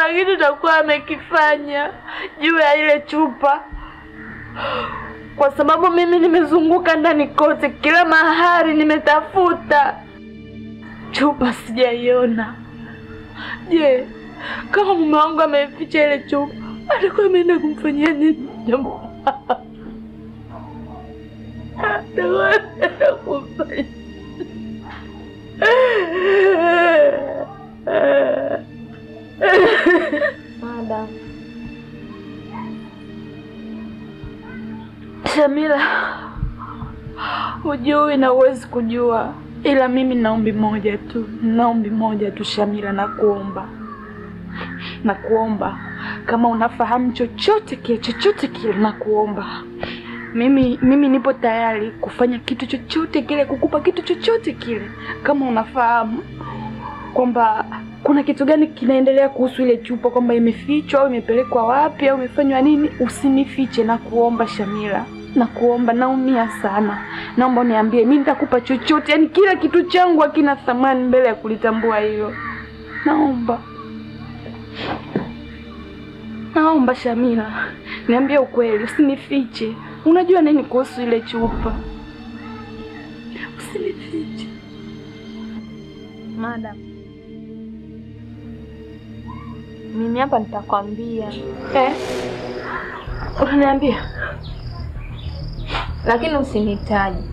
kuna kitu takuwa amekifanya juu ya ile chupa, kwa sababu mimi nimezunguka ndani kote, kila mahali nimetafuta, chupa sijaiona. Je, kama mume wangu ameficha ile chupa, atakuwa ameenda kumfanyia nini jambo atakuwa ameenda kumfanyia Madam, Shamila, hujui na huwezi kujua, ila mimi na ombi moja tu, na ombi moja tu Shamila, nakuomba, nakuomba kama unafahamu chochote kile, chochote kile, nakuomba mimi, mimi nipo tayari kufanya kitu chochote kile, kukupa kitu chochote kile, kama unafahamu kwamba kuna kitu gani kinaendelea kuhusu ile chupa, kwamba imefichwa au imepelekwa wapi au imefanywa nini, usinifiche na kuomba Shamila, na kuomba, naumia sana, naomba uniambie, mimi nitakupa chochote, yani kila kitu changu hakina thamani mbele ya kulitambua hilo. Naomba, naomba Shamila, niambie ukweli, usinifiche. Unajua nini kuhusu ile chupa? Usinifiche. madam, mimi hapa nitakwambia, Eh? Unaniambia? lakini usinitaji,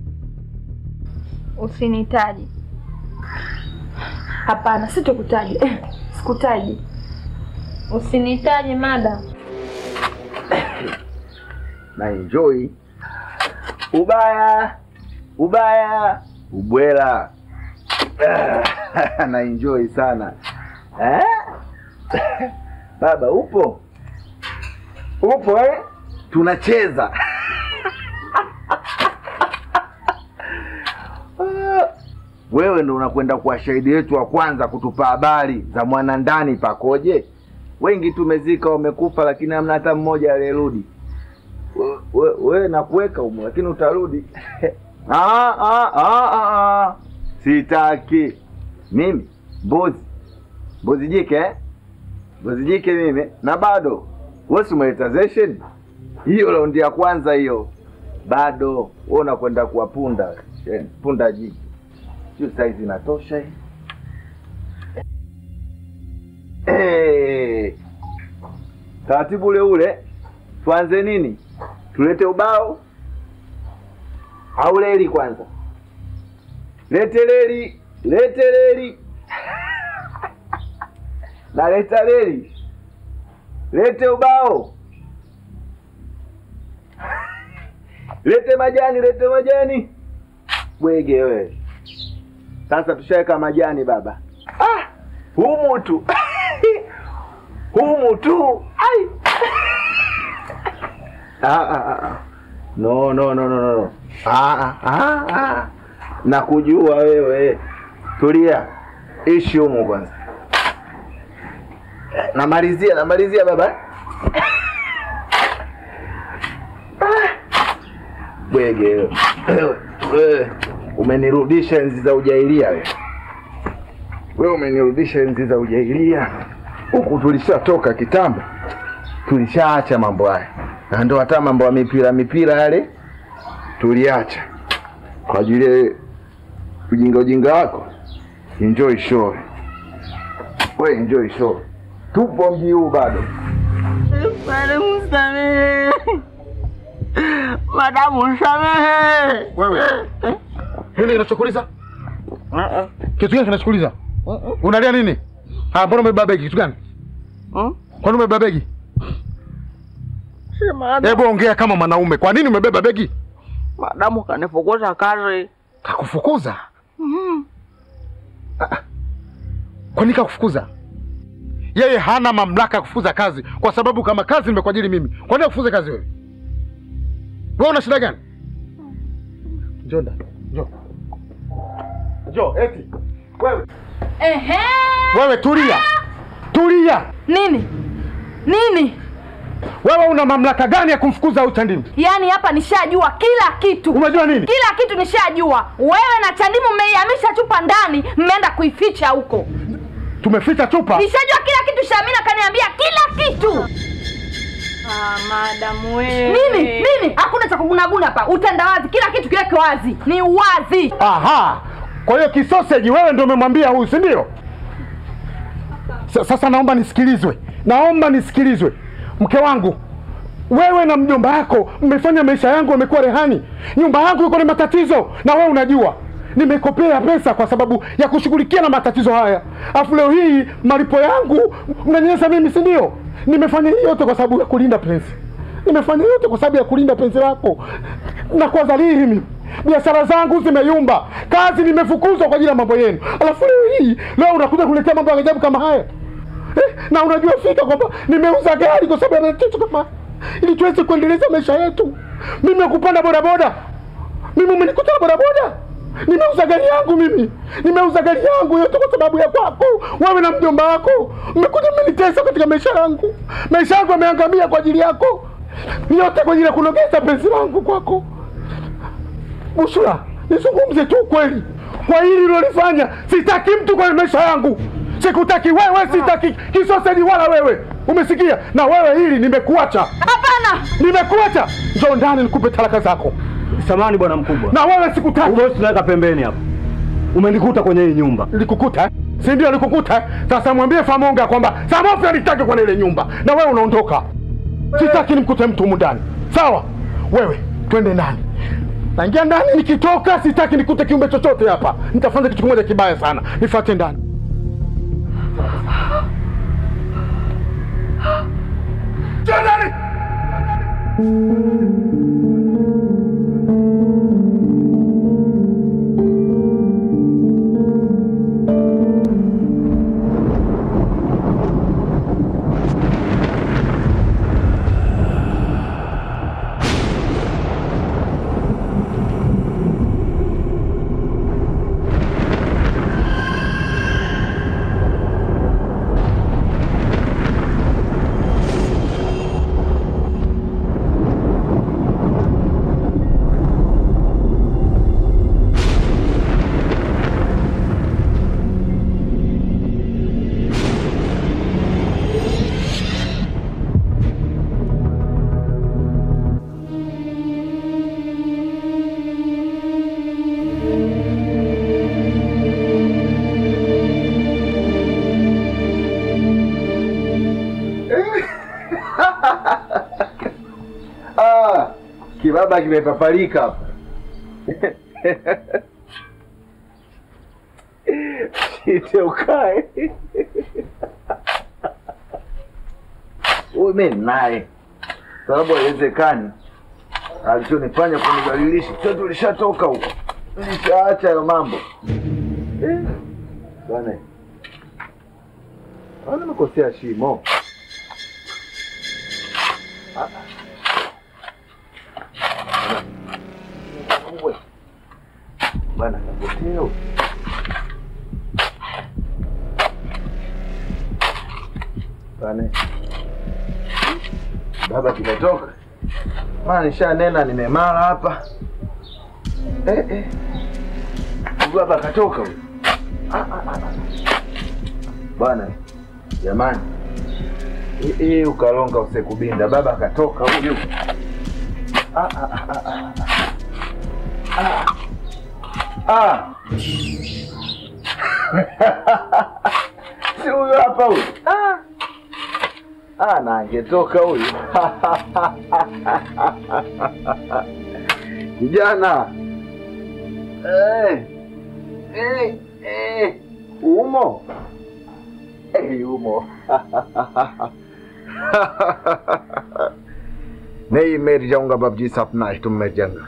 usinitaji. Hapana, sitokutaji. Eh, sikutaji. Usinitaje madam. na enjoy ubaya ubaya ubwela na enjoy sana eh? baba upo upo eh? tunacheza Ah, wewe ndo unakwenda kuwa shahidi wetu wa kwanza kutupa habari za mwanandani pakoje wengi tumezika wamekufa lakini hamna hata mmoja aliyerudi We- we- wewe nakuweka humo lakini utarudi ah, ah, ah, ah, ah. sitaki mimi mbuzi mbuzi jike eh? mbuzi jike mimi na bado wewe si umeleta zeshen hiyo raundi ya kwanza hiyo bado wewe unakwenda kuwa punda Shen, punda jike sio saizi inatosha hii Eh, taratibu ule ule tuanze nini tulete ubao au leli kwanza lete leli lete leli naleta leli lete ubao lete majani lete majani bwege wewe sasa tushaweka majani baba ah, humu tu humu tu ai Ah, ah, ah, ah. No, no, no, no, no, no. Ah, ah, ah, ah. Nakujua wewe. Tulia. Ishi humu kwanza. Namalizia, namalizia baba. Ah. Bwege wewe. Wewe, wewe. Umenirudisha enzi za ujailia wewe. Wewe umenirudisha enzi za ujailia. Huku tulishatoka kitambo. Tulishaacha mambo haya na ndo hata mambo ya mipira mipira yale tuliacha kwa ajili ya ujinga ujinga wako. Enjoy show, we enjoy show. Tupo mji huu bado. Madamu samehe. Madamu samehe. Wewe nini kinachokuuliza? Kitu gani kinachokuuliza? Unalia nini? Ah, mbona umebeba begi? Kitu gani? Kwani umebeba begi? Hebu ongea kama mwanaume. Kwa nini umebeba begi? Madamu kanifukuza kazi. Kakufukuza? Ah, ah. Kwa nini kakufukuza? Yeye hana mamlaka ya kufukuza kazi kwa sababu kama kazi nimekuajiri mimi. Kwa nini akufuze kazi wewe? Wewe una shida gani? Njoo ndani. Njoo. Njoo, eti. Wewe. Ehe. Wewe tulia. Tulia. Nini? Nini? Wewe una mamlaka gani ya kumfukuza huyu Chandimu? Yaani hapa nishajua kila kitu. Umejua nini? Kila kitu nishajua. Wewe na Chandimu mmeihamisha chupa ndani, mmeenda kuificha huko. Tumeficha chupa. Nishajua kila kitu. Shamina madamu wewe. Nini? Nini? Hakuna cha kugunaguna hapa. Utandawazi, kila kitu kiweke wazi. Ni uwazi. Aha, kwa hiyo kisoseji wewe ndio umemwambia huyu, si ndio? Sa- Sasa naomba nisikilizwe, naomba nisikilizwe. Mke wangu, wewe na mjomba wako mmefanya maisha yangu yamekuwa rehani. Nyumba yangu iko na matatizo, na wewe unajua nimekopea pesa kwa sababu ya kushughulikia na matatizo haya, afu leo hii malipo yangu mnanyesa mimi, si ndio? Nimefanya hii yote kwa sababu ya kulinda penzi, nimefanya yote kwa sababu ya kulinda penzi lako na kwa dhalili mimi biashara zangu zimeyumba, kazi nimefukuzwa kwa ajili ya mambo yenu, alafu leo hii leo unakuja kuletea mambo ya ajabu kama haya eh, na unajua fika kwamba nimeuza gari kwa sababu ya matatizo kama haya, ili tuweze kuendeleza maisha yetu. Mimi kupanda bodaboda, mimi umenikuta na bodaboda, nimeuza gari yangu mimi, nimeuza gari yangu yote kwa sababu ya kwako wewe na mjomba wako. Mmekuja mmenitesa katika maisha yangu, maisha yangu yameangamia kwa ajili yako, yote kwa ajili ya kunogeza penzi langu kwako. Bushura, nizungumze tu ukweli. Kwa hili ulilofanya, sitaki mtu kwenye maisha yangu. Sikutaki wewe, sitaki kisoseji wala wewe. Umesikia? Na wewe hili nimekuacha. Hapana. Nimekuacha. Njoo ndani nikupe talaka zako. Samani bwana mkubwa, Na wewe sikutaki. bosi tunaweka pembeni hapa. Umenikuta kwenye hii nyumba. Nilikukuta, eh? si ndio? Nilikukuta. eh? Sasa mwambie Famonga kwamba Samofi alitaki kwenye ile nyumba, na wewe unaondoka. Sitaki nimkute mtu humu ndani, sawa? Wewe twende ndani, naingia ndani. Nikitoka sitaki nikute kiumbe chochote hapa. Nitafanya kitu kimoja kibaya sana, nifuate ndani. Njoo ndani. Ah, kibaba kimepapalika hapa. Shite ukae. Huyu mimi naye. Sababu haiwezekani. Alichonifanya kunidhalilisha. Sasa tulishatoka huko. Nilishaacha hayo mambo. Eh. Bwana. Bwana nimekosea shimo. Ah. Uwe. Bwana kapotea huyu. Bwana. Baba kimetoka. Maana nishanena nimemara hapa. Eh eh. Huyu Baba katoka huyu. Ah, ah, ah, ah. Bwana. Jamani. Eh eh ukalonga usekubinda. Baba katoka huyu. Ah ah ah ah. ah. Ah. Ah. si huyu hapa huyu. Ah. Ah, na angetoka huyu. Kijana. Eh. Eh, eh. Umo. Eh, umo. नहीं मेरी जाऊंगा बाबजी सपना है तुम मैं जंगा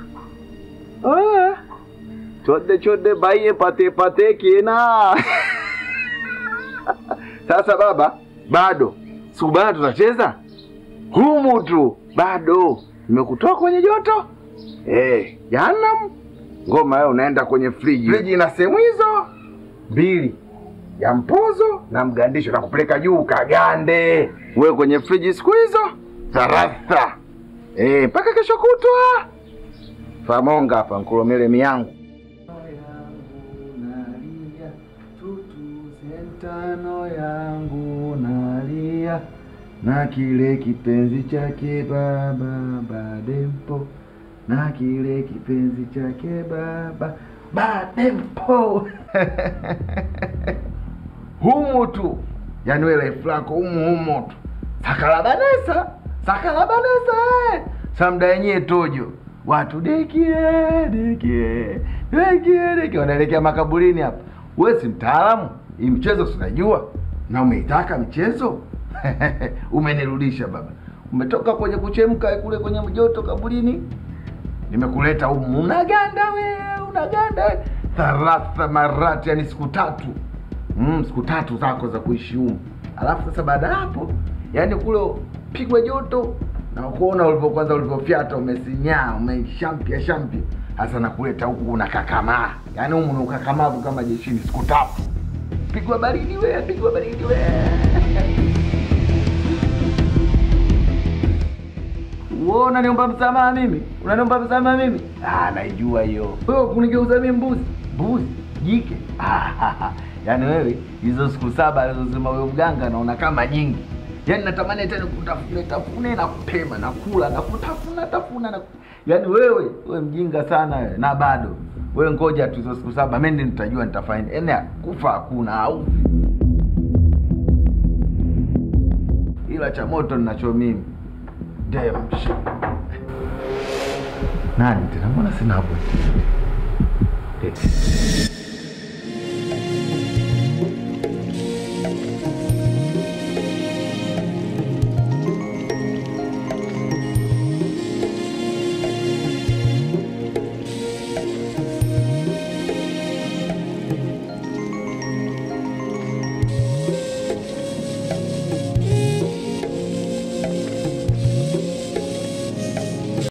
छोटे छोटे भाई pate pate kina sasa baba bado siku bado tunacheza humu tu bado nimekutoa kwenye joto eh jana ngoma yao unaenda kwenye friji friji ina sehemu hizo mbili ya mpozo na mgandisho na kupeleka juu kagande we kwenye friji siku hizo tharatha eh mpaka kesho kutwa famonga hapa nkulomele miyangu Sentano yangu nalia na kile kipenzi chake baba Badempo, na kile kipenzi chake baba Badempo. humu tu, yani wewe life lako humu humu tu, sakalabanesa sakalabanesa eh. samda yenyewe tojo watu dekie dekie dekie dekie, wanaelekea makaburini hapa. Wewe si mtaalamu, hii mchezo sinajua, na umeitaka michezo umenirudisha baba, umetoka kwenye kuchemka kule kwenye joto kaburini, nimekuleta humu, unaganda we, unaganda we. thalatha marati, yani siku tatu mm, siku tatu zako za kuishi humu, alafu sasa baada ya hapo, yani kule pigwa joto na kuona ulivyo kwanza ulivyofyata, umesinyaa umeshampia shampia, hasa nakuleta huku unakakamaa, yani humu ni ukakamavu kama jeshini, siku tatu pigwa baridi we, pigwa baridi we. Wewe unaniomba msamaha mimi? Unaniomba msamaha mimi? Ah, naijua hiyo. Wewe kunigeuza mimi mbuzi? Mbuzi? Jike? Ah, yaani wewe hizo siku saba alizosema wewe mganga naona kama nyingi. Yaani natamani tena kutafune tafune na kutema na kula na kutafuna tafuna na yaani wewe wewe mjinga sana wewe na bado. Wewe ngoja tu hizo siku saba mimi ndiyo nitajua nitafanya. Yaani kufa hakuna au ila cha moto ninacho mimi Damn shit. Nani tena? Mbona sina hapo? Eh.